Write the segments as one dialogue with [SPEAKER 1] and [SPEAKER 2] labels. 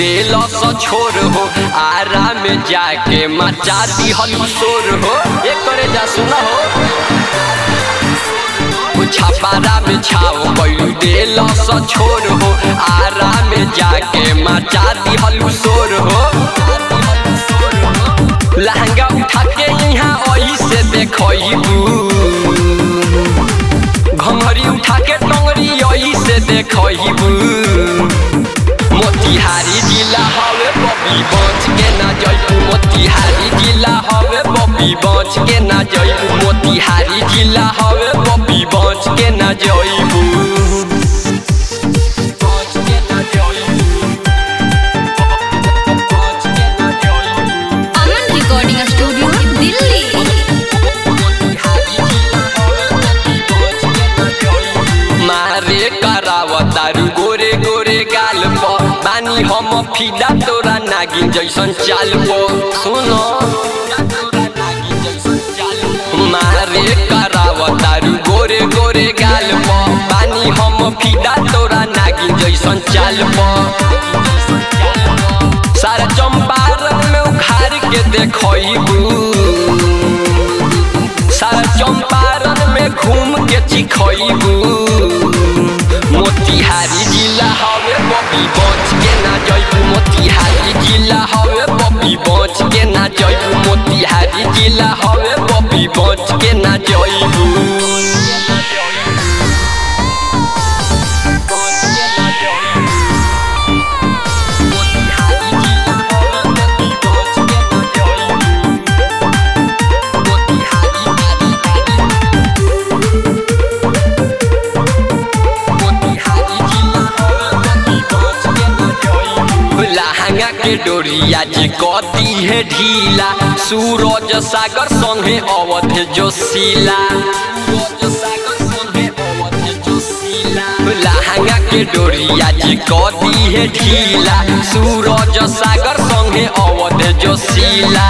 [SPEAKER 1] दिल छोर हो आरा में जाके मचा दी हलू शोर हो एक करे जा सुना हो छपारा में छाओ कैलू दिल छोर हो आरा में जाके मचा दी हलू शोर हो लहंगा उठा के यहाँ ओही से देखबू घंघरी उठा के टंगरी ओही से देखबू मोतिहारी जिला हवे बबी बच के ना जइबू मोतिहारी जिला हवे बबी बच के ना जइबू मोतिहारी जिला हवे बबी बच के ना जइबू बच के ना जइबू बच के ना जइबू
[SPEAKER 2] अमन रिकॉर्डिंग स्टूडियो दिल्ली
[SPEAKER 1] मारे करावतारू गोरे गोरे गाल प बानी हम फिदा तोरा नागिन जैसन चाल प सुनो मारे करावतारू गोरे गोरे गाल प बानी हम फिदा तोरा नागिन जैसन चाल प सारा चंपारण में उखाड़ के देखबू सारा चंपारण में घूम के चिखबू मोतिहारी जिला हवे बबी बच के ना जइबू मोतिहारी जिला हवे बबी बच के ना जइबू मोतिहारी जिला हवे बबी बच के ना जइबू लहंगा के डोरिया जे कती है ढीला सूरज सागर संगे अवध जोशीला लहंगा के डोरिया जे कती है ढीला सूरज सागर संगे अवध जोशीला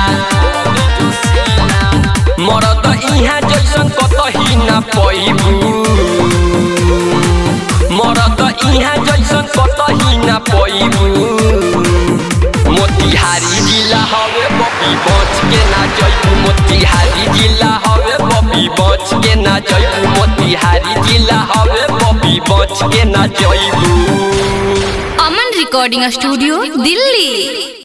[SPEAKER 1] मरद इहाँ जैसन कतही ना पैबू मरद इहाँ जैसन कतही ना पैबू मोतिहारी जिला हवे बबी बच के ना जइबू मोतिहारी जिला हवे बबी बच के ना जइबू मोतिहारी जिला हवे बबी बच के ना जइबू
[SPEAKER 2] अमन रिकॉर्डिंग स्टूडियो दिल्ली